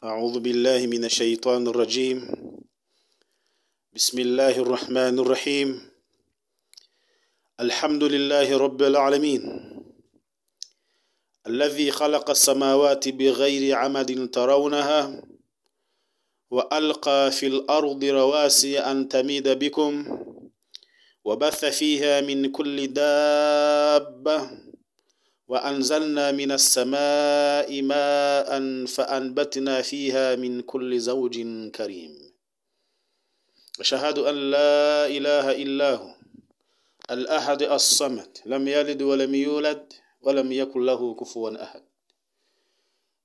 أعوذ بالله من الشيطان الرجيم بسم الله الرحمن الرحيم الحمد لله رب العالمين الذي خلق السماوات بغير عمد ترونها وألقى في الأرض رواسي أن تميد بكم وبث فيها من كل دابة وأنزلنا من السماء ماء فأنبتنا فيها من كل زوج كريم أشهد أن لا إله إلا هو الأحد الصمد لم يلد ولم يولد ولم يكن له كفوا أحد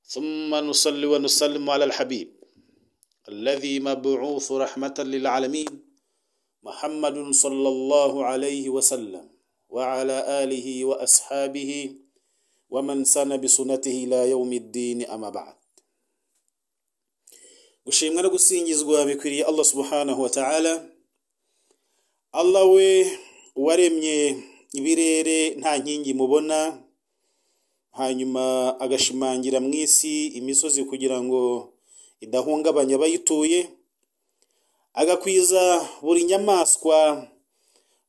ثم نصلي ونسلم على الحبيب الذي مبعوث رحمة للعالمين محمد صلى الله عليه وسلم وعلى آله وأصحابه ومن سن بسنته ila yawmi الدين أما بعد gushimwa no gusingizwa bikwiriye allah subhanahu wa ta'ala allah we waremye ibirere nta nkingi mubona hanyuma agashimangira mu isi imisozi kugira ngo idahungabanya abayituye agakwiza buri nyamaswa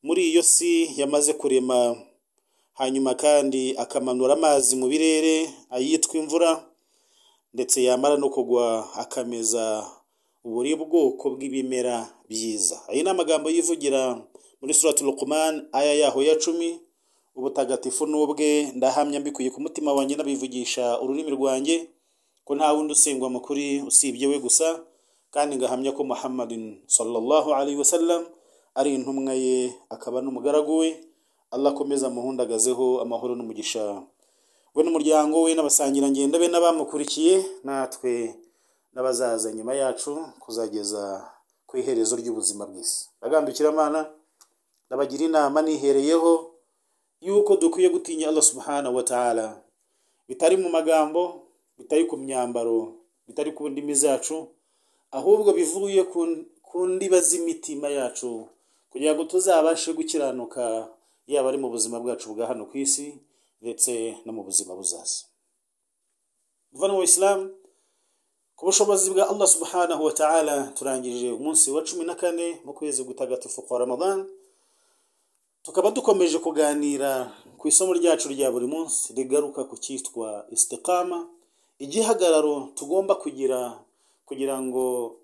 muri iyo si yamaze kurema hanyuma kandi akamanura amazi mu birere ayitwa imvura ndetse yamara no kugwa akameza buri bwoko bw'ibimera byiza ayo ni amagambo yivugira muri surati rukumani aya yaho ya cumi ubutagatifu n'ubwe ndahamya mbikuye ku mutima wanjye n'abivugisha ururimi rwanjye ko nta wundi usengwa mukuri usibye we gusa kandi ngahamya ko muhammadin sallallahu alaihi wasallam ari intumwa ye akaba n'umugaragu we Allah akomeza amuhundagazeho amahoro n'umugisha we n'umuryango we n'abasangirangendo be n'abamukurikiye natwe n'abazaza nyuma yacu kuzageza ku iherezo ry'ubuzima bw'isi agambikiramana ndabagira inama nihereyeho yuko dukwiye gutinya Allah subhanahu wa ta'ala bitari mu magambo bitari ku myambaro bitari ku ndimi zacu ahubwo bivuye ku ndiba z'imitima yacu kugira ngo tuzabashe gukiranuka yaba ari mu buzima bwacu bwa hano ku isi ndetse no mu buzima buzaza muvana isilamu ku bushobozi bwa allah subhanahu wa ta'ala turangije umunsi wa cumi na kane mu kwezi gutagatifu kwa ramadan tukaba dukomeje kuganira ku isomo ryacu rya buri munsi rigaruka ku cyitwa isitikama igihagararo tugomba kugira kugira ngo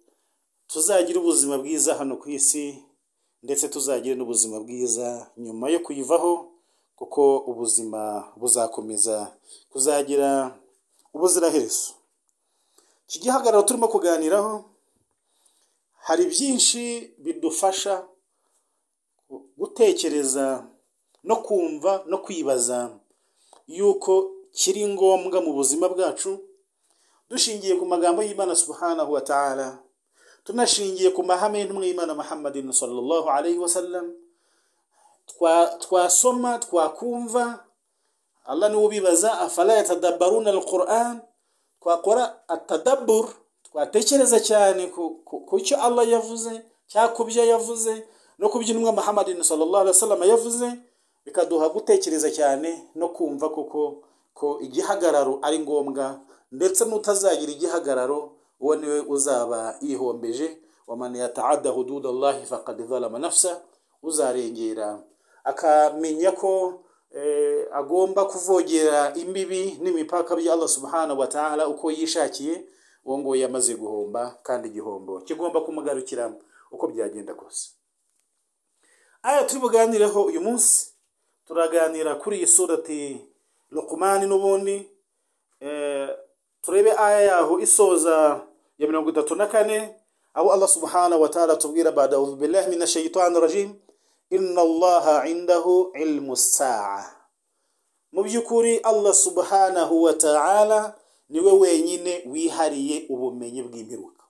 tuzagire ubuzima bwiza hano ku isi ndetse tuzagire n'ubuzima bwiza nyuma yo kuyivaho kuko ubuzima buzakomeza kuzagira ubuziraherezo iki gihagararo turimo kuganiraho hari byinshi bidufasha gutekereza no kumva no kwibaza yuko kiri ngombwa mu buzima bwacu dushingiye ku magambo y'imana subhanahu wa ta'ala tunashingiye ku mahame y'intumwa y'imana muhammadin sallallahu alaihi wasallam twasoma twakumva allah niwe ubibaza afala yatadabbaruna alquran twakora atadabbur twatekereza cyane ku cyo allah yavuze cyangwa ku byo yavuze no ku byo intumwa muhammadin sallallahu alaihi wasallam yavuze bikaduha gutekereza cyane no kumva kuko ko igihagararo ari ngombwa ndetse n'utazagira igihagararo uwo niwe uzaba yihombeje wamana yataada hududa allahi faqad zalama nafsa uzarengera akamenya ko agomba kuvogera imbibi n'imipaka bya allah subhanahu wa ta'ala uko yishakiye uwo nguwo yamaze guhomba kandi igihombo kigomba kumugarukira uko byagenda kose aya turi buganireho uyu munsi turaganira kuri iyi surati rukumani n'ubundi turebe aya yaho isoza ya mirongo itatu na kane aho allah subhanahu wa ta'ala tubwira bada ubu billahi mina shayitani rajim inna allaha indahu ilmu saa mu by'ukuri allah subhanahu wa ta'ala niwe wenyine wihariye ubumenyi bw'imperuka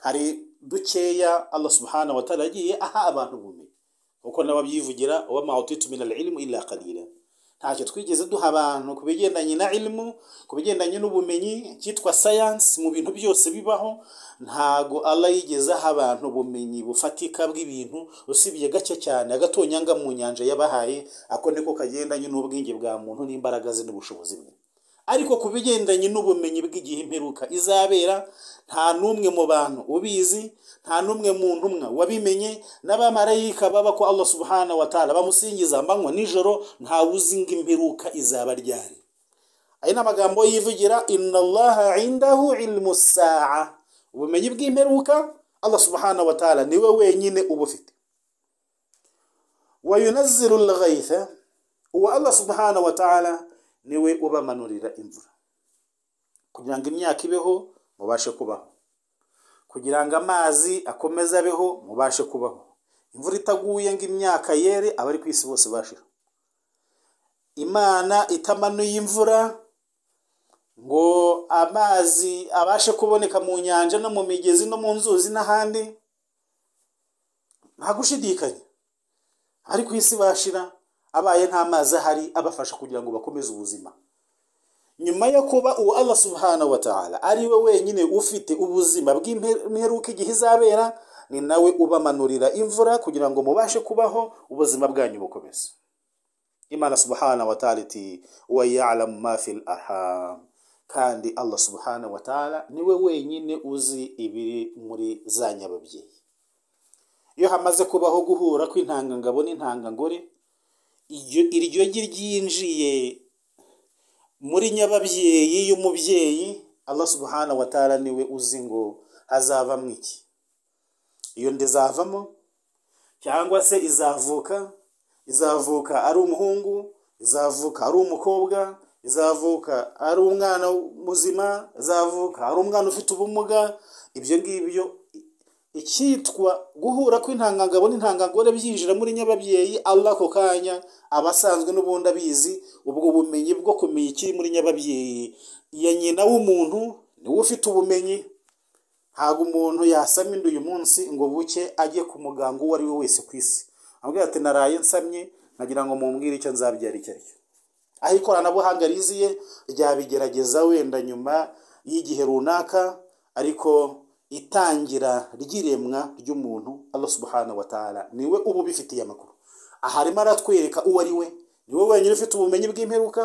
hari dukeya allah subhanahu wa ta'ala yagiye aha abantu ubumenyi kuko nawe abyivugira wa ma utitu min al-ilmu illa qalila ntacyo twigeze duha abantu ku bigendanye na ilimu ku bigendanye n'ubumenyi cyitwa sayansi mu bintu byose bibaho ntago Allah yigeze aha abantu ubumenyi bufatika bw'ibintu usibye gake cyane agatonyanga mu nyanja yabahaye ako niko kagendanye n'ubwenge bwa muntu n'imbaraga ze n'ubushobozi bwe ariko ku bigendanye n'ubumenyi bw'igihe imperuka izabera nta n'umwe mu bantu ubizi nta n'umwe mu ntumwa wabimenye n'abamarayika baba ko Allah subhanahu wa ta'ala bamusingiza amanywa nijoro ntawe uzi ngo imperuka izaba ryari aya ni amagambo yivugira inna allaha indahu ilmu saa ubumenyi bw'imperuka Allah subhanahu wa ta'ala niwe wenyine uba ufite wayunazziru al-ghaytha uwa Allah subhanahu wa ta'ala niwe ubamanurira imvura kugira ngo imyaka ibeho mubashe kubaho kugira ngo amazi akomeze abeho mubashe kubaho imvura itaguye ngo imyaka yere abari ku isi bose bashira imana itamanuye imvura ngo amazi abashe kuboneka mu nyanja no mu migezi no mu nzuzi n'ahandi nta gushidikanya ari ku isi bashira abaye nta mazi ahari abafasha kugira ngo bakomeze ubuzima nyuma yo kuba uwo Allah subhanahu wa ta'ala ari we wenyine ufite ubuzima bw'imperuka igihe izabera ni nawe ubamanurira imvura kugira ngo mubashe kubaho ubuzima bwanyu bukomeze imana subhanahu wa ta'ala iti wa ya'lamu ma fil arham kandi Allah subhanahu wa ta'ala niwe wenyine uzi ibiri muri za nyababyeyi iyo hamaze kubaho guhura kw'intangangabo n'intangangore iryo gi ryinjiye muri nyababyeyi y'umubyeyi Allah subhanahu wa ta'ala niwe uzi ngo hazavamo iki iyo nda izavamo cyangwa se izavuka izavuka ari umuhungu izavuka ari umukobwa izavuka ari umwana muzima izavuka ari umwana ufite ubumuga ibyo ngibyo icyitwa guhura kw'intangangabo n'intangangore byinjira muri nyababyeyi Allah ako kanya abasanzwe n'ubundi abizi ubwo bumenyi bwo kumenya ikiri muri nyababyeyi ya nyina w'umuntu niwe ufite ubumenyi ntabwo umuntu yasama inda uyu munsi ngo buke ajye ku muganga uwo ari we wese ku isi ambwira ati naraye nsamye nagira ngo mumbwire icyo nzabyara icyo ari cyo aho ikoranabuhanga riziye ryabigerageza wenda nyuma y'igihe runaka ariko itangira ry'iremwa ry'umuntu Allah subhanahu wa ta'ala niwe uba ubifitiye amakuru aha arimo aratwereka uwo ari we niwe wenyine ufite ubumenyi bw'imperuka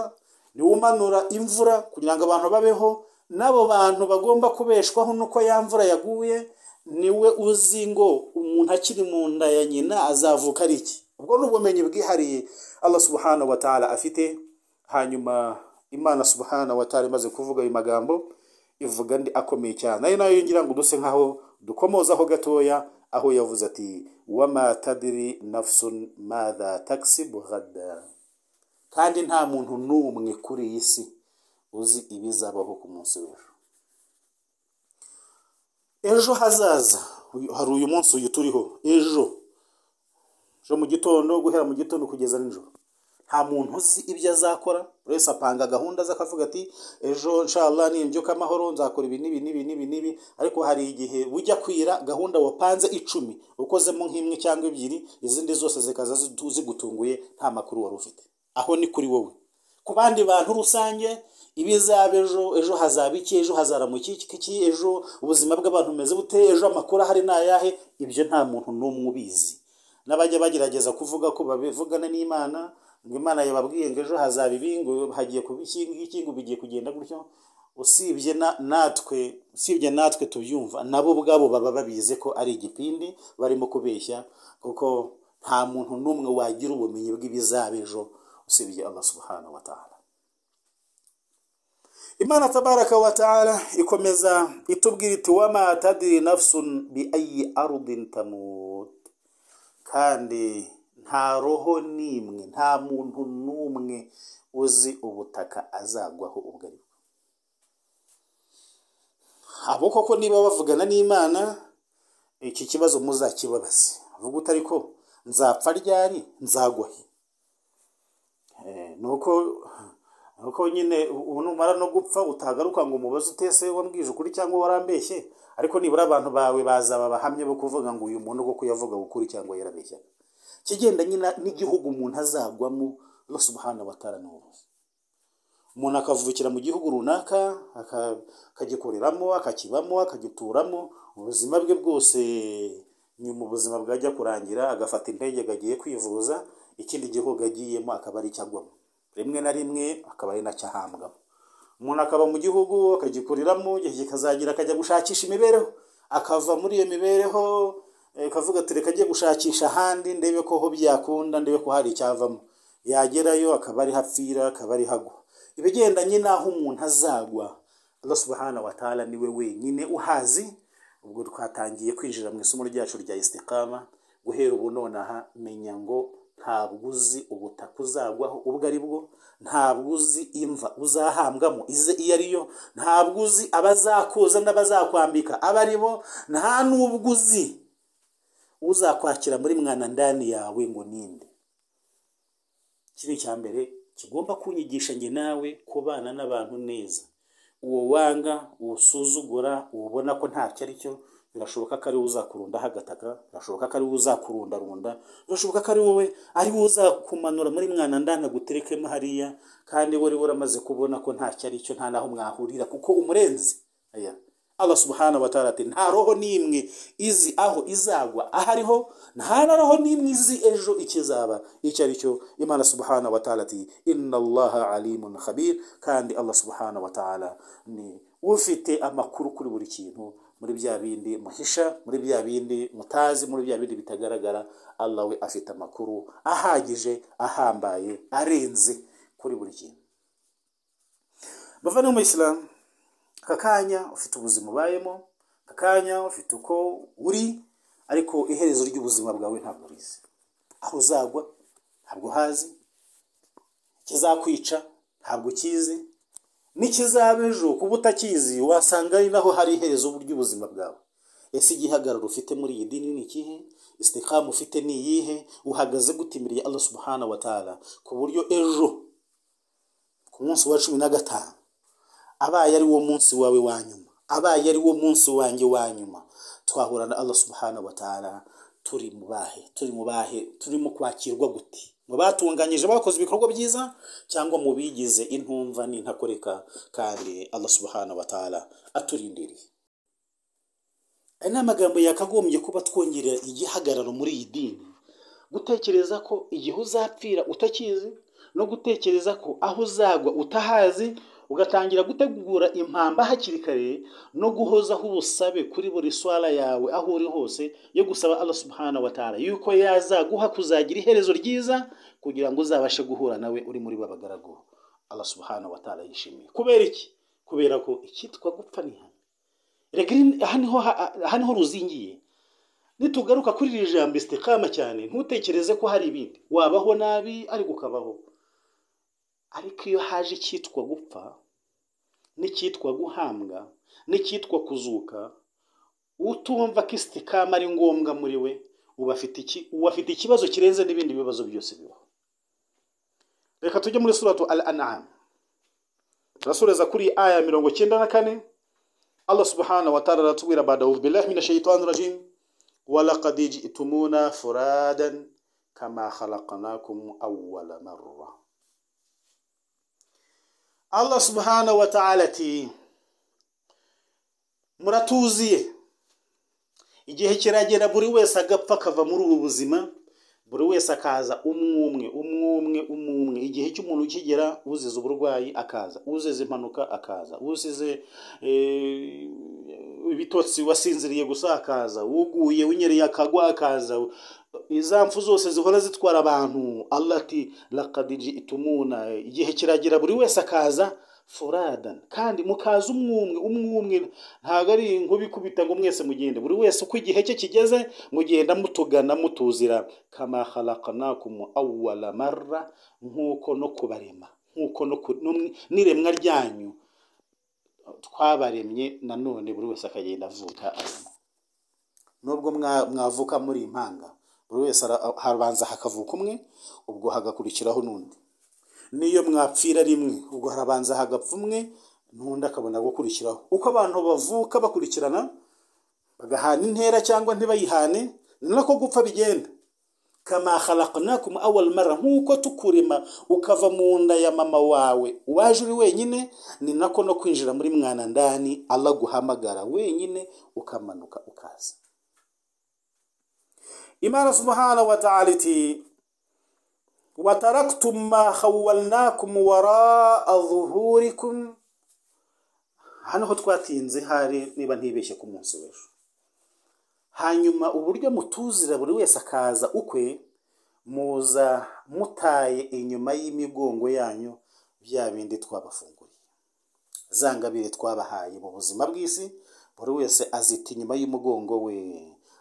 niwe umanura imvura kugira ngo abantu babeho n'abo bantu bagomba kubeshwaho n'uko ya mvura yaguye niwe uzi ngo umuntu akiri mu nda ya nyina azavuka ari iki ubwo ni ubumenyi bwihariye Allah subhanahu wa ta'ala afite hanyuma imana subhanahu wa ta'ala imaze kuvuga ayo magambo ivuga ndi akomeye cyane ari nayo ngira ngo duse nkaho dukomozaho gatoya aho yavuze ati wama tadiri nafsun madha takisibu ghada kandi nta muntu n'umwe kuri iyi si uzi ibizabaho ku munsi w'ejo ejo hazaza hari uyu munsi uyu turiho ejo ejo mu gitondo guhera mu gitondo kugeza nijoro nta muntu uzi ibyo azakora buri wese apanga gahunda ze akavuga ati ejo nshala nimbyuka amahoro nzakora ibi n'ibi n'ibi n'ibi n'ibi ariko hari igihe bujya kwira gahunda wapanze icumi ukozemo nk'imwe cyangwa ebyiri izindi zose zikaza zigutunguye nta makuru wari ufite aho ni kuri wowe ku bandi bantu rusange ibizaba ejo ejo hazaba iki ejo hazaramuka iki ejo ubuzima bw'abantu bumeze bute ejo amakuru ahari ni ayahe ibyo nta muntu n'umwe ubizi n'abajya bagerageza kuvuga ko babivugana n'imana ngo imana yababwiye ngo ejo hazaba ibi ngo hagiye kuba iki ngiki ngo bigiye kugenda gutyo usibye natwe usibye natwe tubyumva nabo ubwabo baba babizi ko ari igipindi barimo kubeshya kuko nta muntu n'umwe wagira ubumenyi bw'ibizaba ejo usibye Allah subhanahu wa ta'ala imana tabaraka wa ta'ala ikomeza itubwira iti wama tadiri nafsun bi ayi arudin tamut kandi nta roho n'imwe nta muntu n'umwe uzi ubutaka azagwaho ubwo ari bwo abo koko niba bavugana n'imana iki kibazo muzakibabaze avuga utari ko nzapfa ryari nzagwahe nuko nuko nyine ubu numara no gupfa utagaruka ngo umubaze utese wambwije ukuri cyangwa warambeshye ariko nibura abantu bawe bazaba bahamye bo kuvuga ngo uyu muntu kuko yavugaga ukuri cyangwa yarabeshya kigendanye n'igihugu umuntu azagwamo Allah subhanahu wa ta'ala n'ubuzi umuntu akavukira mu gihugu runaka akagikoreramo akakibamo akagituramo ubuzima bwe bwose nyuma ubuzima bwajya kurangira agafata indege agiye kwivuza ikindi gihugu agiyemo akaba ari icyagwamo rimwe na rimwe akaba ari nacyo ahambwamo umuntu akaba mu gihugu akagikuriramo igihe kikazagira akajya gushakisha imibereho akava muri iyo mibereho eh, akavuga ati reka ajye gushakisha ahandi ndebe ko ho byakunda ndebe ko hari icyavamo yagerayo akaba ariho apfira akaba ariho agwa ibigendanye n'aho umuntu azagwa Allah subhanahu wa ta'ala ni we wenyine uhazi ubwo twatangiye kwinjira mu isomo ryacu rya istiqama guhera ubu nonaha menya ngo ntabwo uzi ubutaka uzagwaho ubwo ari bwo ntabwo uzi imva uzahambwamo ize iyo ari yo ntabwo uzi abazakuza n'abazakwambika aba ari bo nta n'ubwo uzi uzakwakira muri mwana ndani yawe ngo ninde iki ni icya mbere kigomba kunyigisha njye nawe kubana n'abantu neza uwo wanga uwo usuzugura uwo ubona ko ntacyo ari cyo birashoboka ko ari we uzakurundaho agataka birashoboka ko ari we uzakurundarunda birashoboka ko ari wowe ari we uzakumanura muri mwana ndana aguterekemo hariya kandi we ari we uramaze kubona ko ntacyo ari cyo nta naho mwahurira kuko umurenzi aya Allah subhanahu wa ta'ala ati nta roho n'imwe izi aho izagwa aho ariho nta na roho n'imwe izi ejo ikizaba icyo ari cyo imana subhanahu wa ta'ala ati inna allaha alimun khabir kandi Allah subhanahu wa ta'ala ni ufite amakuru kuri buri kintu muri bya bindi muhisha muri bya bindi mutazi muri bya bindi bitagaragara Allah we afite amakuru ahagije ahambaye arenze kuri buri kintu bavandimwe mu isilamu aka kanya ufite ubuzima ubayemo aka kanya ufite uko uri ariko iherezo ry'ubuzima bwawe ntabwo urizi aho uzagwa ntabwo uhazi ikizakwica ntabwo ukizi n'ikizaba ejo kuba utakizi wasanga ari naho hari iherezo ry'ubuzima bwawe ese igihagararo ufite muri iyi dini ni ikihe isitikamu ufite ni iyihe uhagaze gute imbere ya Allah subhanahu wa ta'ala ku buryo ejo ku munsi wa cumi na gatanu abaye ari wo munsi wawe wa nyuma abaye ari wo munsi wanjye wa nyuma twahura na Allah subhanahu wa ta'ala turi mu bahe turi mu bahe turimo kwakirwa gute mu batunganyije bakoze ibikorwa byiza cyangwa mu bigize intumva n'intakoreka kandi Allah subhanahu wa ta'ala aturindiriye aya ni amagambo yakagombye kuba twongerera igihagararo muri iyi dini gutekereza ko igihe uzapfira utakizi no gutekereza ko aho uzagwa utahazi ugatangira gutegura impamba hakiri kare no guhozaho ubusabe kuri buri swara yawe aho uri hose yo gusaba Allah subhanahu wa ta'ala yuko yazaguha kuzagira iherezo ryiza kugira ngo uzabashe guhura nawe uri muri babagaragu Allah subhanahu wa ta'ala yishimiye kubera iki kubera ko icyitwa gupfa ni hano rega iri- aha niho ha- aha niho ruzingiye nitugaruka kuri iri jambo istikama cyane ntutekereze ko hari ibindi wabaho nabi ariko ukabaho ariko iyo haje icyitwa gupfa n'icyitwa guhambwa n'icyitwa kuzuka utumva ko isitikama ari ngombwa muri we uba afite iki uba afite ikibazo kirenze n'ibindi bibazo byose bibaho reka tujye muri suratu al anam turasoreza kuri aya mirongo cyenda na kane allah subhanahu wa ta'ala aratubwira bada billahi min shaitani rajim walaqad ji'tumuna furadan kama khalaqnakum awwala marra Allah subhanahu wa ta'ala ati muratuziye igihe kiragera buri wese agapfa akava muri ubu buzima buri wese akaza umwumwe umwumwe umwumwe igihe cy'umuntu kigera uzize uburwayi akaza uzize impanuka akaza uzize eh, ibitotsi wasinziriye gusa akaza uguye unyereye akagwa akaza izamfu zose zihora zitwara abantu allah ati lakadiji itumuna igihe kiragera buri wese akaza furadan kandi mukaza umwumwe umwumwe ntabwo ari nkubikubita ngo mwese mugende buri wese uko igihe cye kigeze mugenda mutugana mutuzira kama khalaqnakum awwala marra nk'uko no kubarema nk'uko no ku- no- n'iremwa ryanyu twabaremye nanone buri wese akagenda avuka arimo nubwo mwa- mwavuka muri impanga buri wese ara- habanza hakavuka umwe ubwo hagakurikiraho n'undi n'iyo mwapfira rimwe ubwo harabanza hagapfa umwe n'undi akabona gukurikiraho uko abantu bavuka bakurikirana bagahana intera cyangwa ntibayihane ni nako gupfa bigenda kama khalaqnakum awal mara nk'uko tukurema ukava mu nda ya mama wawe waje uri wenyine ni nako no kwinjira muri mwana ndani Allah guhamagara wenyine ukamanuka ukaza imana subhanahu wa ta'ala iti wataraktum ma khawwalnakum wara'a dhuhurikum hano ho twatinze hari niba ntibeshye ku munsi w'ejo hanyuma uburyo mutuzira buri wese akaza ukwe muza mutaye inyuma y'imigongo yanyu bya bindi twabafunguriye za ngabire twabahaye mu buzima bw'isi buri wese azita inyuma y'umugongo we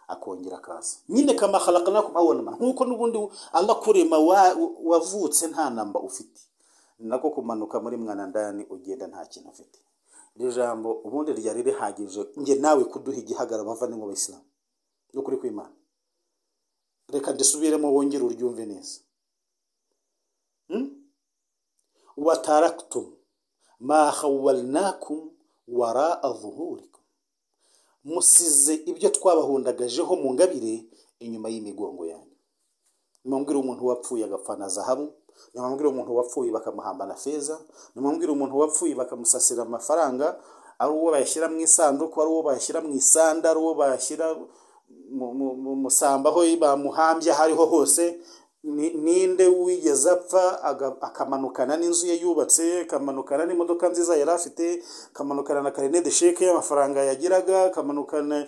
akongera akaza nyine kamaharaka nako mpabona nk'uko n'ubundi alakurema wavutse nta namba ufite ni nako kumanuka muri mwana ndani ugenda nta kintu ufite iri jambo ubundi ryari rihagije nge nawe kuduha igihagararo abavandimwe b'abayisilamu ni ukuri kw'imana reka dusubiremo wongere uryumve neza wataraktum ma khawalnakum wara zuhurikum musize ibyo twabahundagajeho mu ngabire inyuma y'imigongo yanyu nimubwire umuntu wapfuye agapfa na zahabu nimubwire umuntu wapfuye bakamuhamba na feza nimubwire umuntu wapfuye bakamusasira amafaranga ari uwo bayashyira mu isanduku ari uwo bayashyira mu isanda ari uwo bayashyira mu- mu- mu musamba aho bamuhambye aho ariho hose Ni- ninde wigeze apfa aga- akamanukana n'inzu ye yubatse akamanukana n'imodoka nziza yari afite akamanukana na karine de sheke y'amafaranga yagiraga akamanukana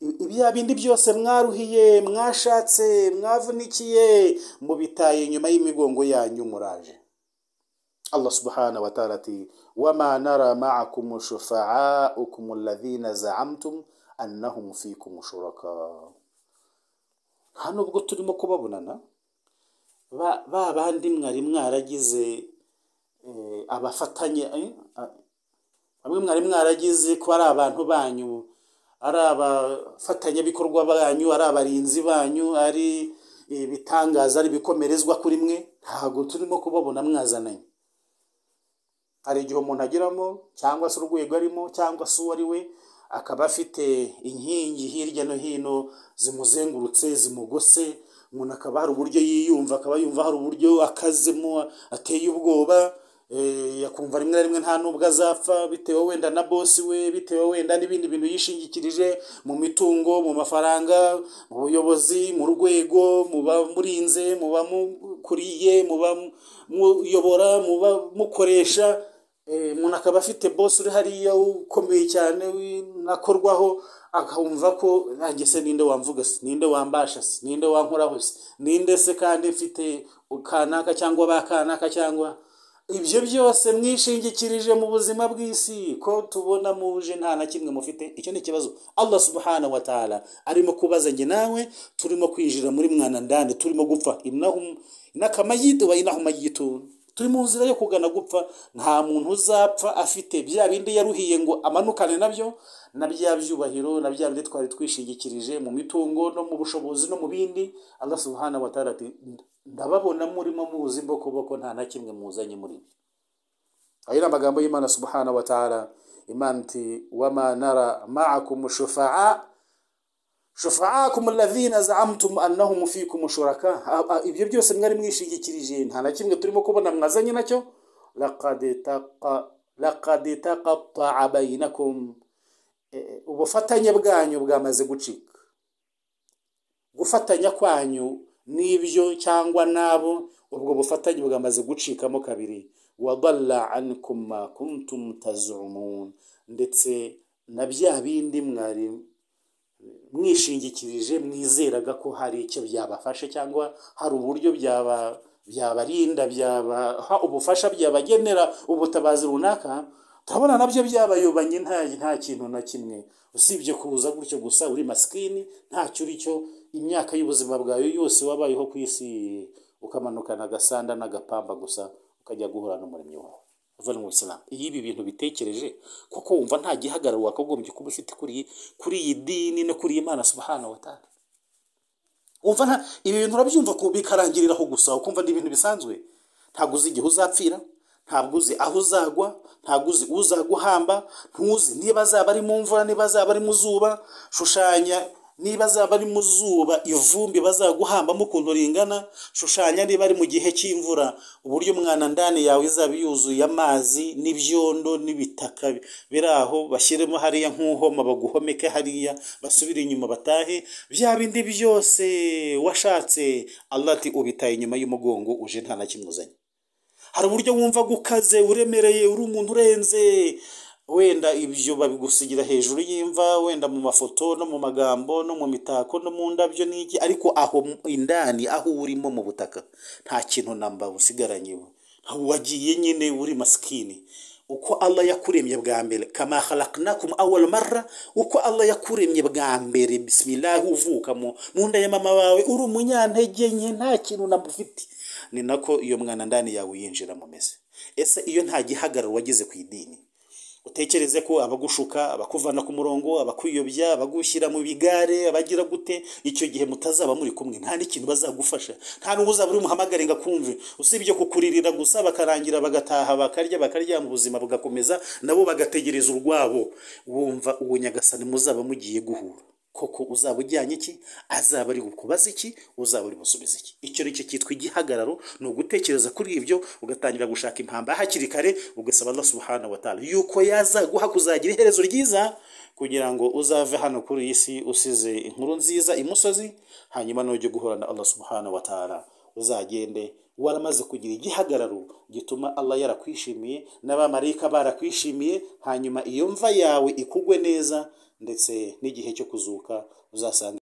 I- ibya bindi byose mwaruhiye mwashatse mwavunikiye mubitaye inyuma y'imigongo yanyu muraje Allah subhanahu wa ta'ala ati wama nara ma'akum shufa'akum alladhina za'amtum annahum fikum shuraka hano ubwo turimo kubabonana ba ba bandi mwari mwaragize eh, abafatanye eh, ah, bamwe mwari mwaragize ko ari abantu banyu ari abafatanyabikorwa banyu ari abarinzi banyu ari ibitangaza ari ibikomerezwa kuri mwe ntabwo turimo kubabona mwazananye hari igihe umuntu ageramo cyangwa se urwego arimo cyangwa se uwo ari we akaba afite inkingi hirya no hino zimuzengurutse zimugose umuntu akaba hari uburyo yiyumva akaba yumva hari uburyo akazemo ateye ubwoba eh, akumva rimwe na rimwe nta nubwo azapfa bitewe wenda na bosi we bitewe wenda n'ibindi bintu yishingikirije mu mitungo mu mafaranga mu buyobozi mu rwego mu bamurinze mu bamukuriye mu bamuyobora mu bamukoresha Eh, umuntu akaba afite bosi uri hariya ukomeye cyane w'inakorwaho akumva ko nanjye se ninde wamvuga se ninde wambasha se ninde wankoraho se ninde se kandi mfite kanaka cyangwa ba kanaka cyangwa ibyo byose mwishingikirije mu buzima bw'isi ko tubona muje nta na kimwe mufite icyo ni ikibazo allah subhanahu wa ta'ala arimo kubaza njye nawe turimo kwinjira muri mwana ndani turimo gupfa inahum inakamayite wa inahumayitun turi mu nzira yo kugana gupfa nta muntu uzapfa afite bya bindi yaruhiye ngo amanukane nabyo na bya byubahiro na bya bindi twari twishingikirije mu mitungo no mu bushobozi no mu bindi allah subhanahu wa ta'ala ati ndababona murimo muzi mbokoboko nta na kimwe muzanye muri mwe ayo ni amagambo y'imana subhanahu wa ta'ala imana iti wama nara ma'akum shufa'a shufaakum alladhina zaamtum annahum fikum shuraka A- a- ibyo byose mwari mwishingikirije nta na kimwe turimo kubona mwazanye nacyo laqad taqa- laqad taqattaa bainakum Eh, ubufatanye bwanyu bwamaze gucika gufatanya kwanyu n'ibyo cyangwa n'abo ubwo bufatanye bwamaze gucikamo kabiri wadalla ankum ma kuntum tazumun ndetse na bya bindi mwari mwishingikirije mwizeraga ko hari icyo byabafashe cyangwa hari uburyo byaba byabarinda byabaha ubufasha byabagenera ubutabazi runaka turabona nabyo byabayobanye nta nta kintu na kimwe usibye kuza gutyo gusa uri masikini ntacyo uri cyo imyaka y'ubuzima bwawe yose wabayeho ku isi ukamanukana agasanda n'agapamba gusa ukajya guhura n'umuremyi wawe uvuye mu isilamu iyo ibi bintu bitekereje kuko wumva nta gihagararo wakagombye kuba ufite kuri kuri iyi dini no kuri iyi mana subhanahu wa ta'ala wumva nta ibi bintu urabyumva ko bikarangiriraho gusa ukumva ni ibintu bisanzwe ntabwo uzi igihe uzapfira ntabwo uzi aho uzagwa ntabwo uzi uzaguhamba ntuzi niba azaba ari mu mvura niba azaba ari mu zuba shushanya niba azaba ari mu zuba ivumbi bazaguhambamo ukuntu ringana shushanya niba ari mu gihe cy'imvura uburyo mwana ndani yawe izaba yuzuye amazi n'ibyondo n'ibitaka biri aho bashyiremo hariya nk'uhoma baguhomeke hariya basubire inyuma batahe bya bindi byose washatse allah ati ubitaye inyuma y'umugongo uje nta na kimwe uzanye hari uburyo wumva gukaze uremereye uri umuntu urenze wenda ibyo babigusigira hejuru y'imva wenda mu mafoto no mu magambo no mu mitako no mu ndabyo n'iki ariko aho indani aho urimo mu butaka nta kintu namba usigaranye wagiye nyine uri masikini uko Allah yakuremye bwa mbere kama khalaqnakum awwal marra uko Allah yakuremye bwa mbere bismillah uvuka mu nda ya mama wawe uri umunyantege nke nta kintu namba ufite ni nako iyo mwana ndani yawe yinjira mu meze ese iyo nta gihagararo wagize ku idini utekereze ko abagushuka abakuvana ku murongo abakwiyobya abagushyira mu bigare abagira gute icyo gihe mutazaba muri kumwe nta n'ikintu bazagufasha nta n'ubu uzaba uri umuhamagare ngo akumve usibye kukuririra gusa bakarangira bagataha bakarya bakarya mu buzima bugakomeza nabo bagategereza urwabo wumva uwo nyagasani muzaba mugiye guhura koko uzaba ujyanye iki azaba ari bukubaza iki uzaba uri busubize iki icyo ni cyo cyitwa igihagararo ni ugutekereza kuri ibyo ugatangira gushaka impamba hakiri kare ugasaba Allah subhanahu wa ta'ala yuko yazaguha kuzagira iherezo ryiza kugira ngo uzave hano kuri iyi si usize inkuru nziza imusozi hanyuma nujya guhura na Allah subhanahu wa ta'ala uzagende waramaze kugira igihagararo gituma Allah yarakwishimiye n'abamarayika barakwishimiye hanyuma iyo mva yawe ikugwe neza ndetse n'igihe cyo kuzuka uzasanga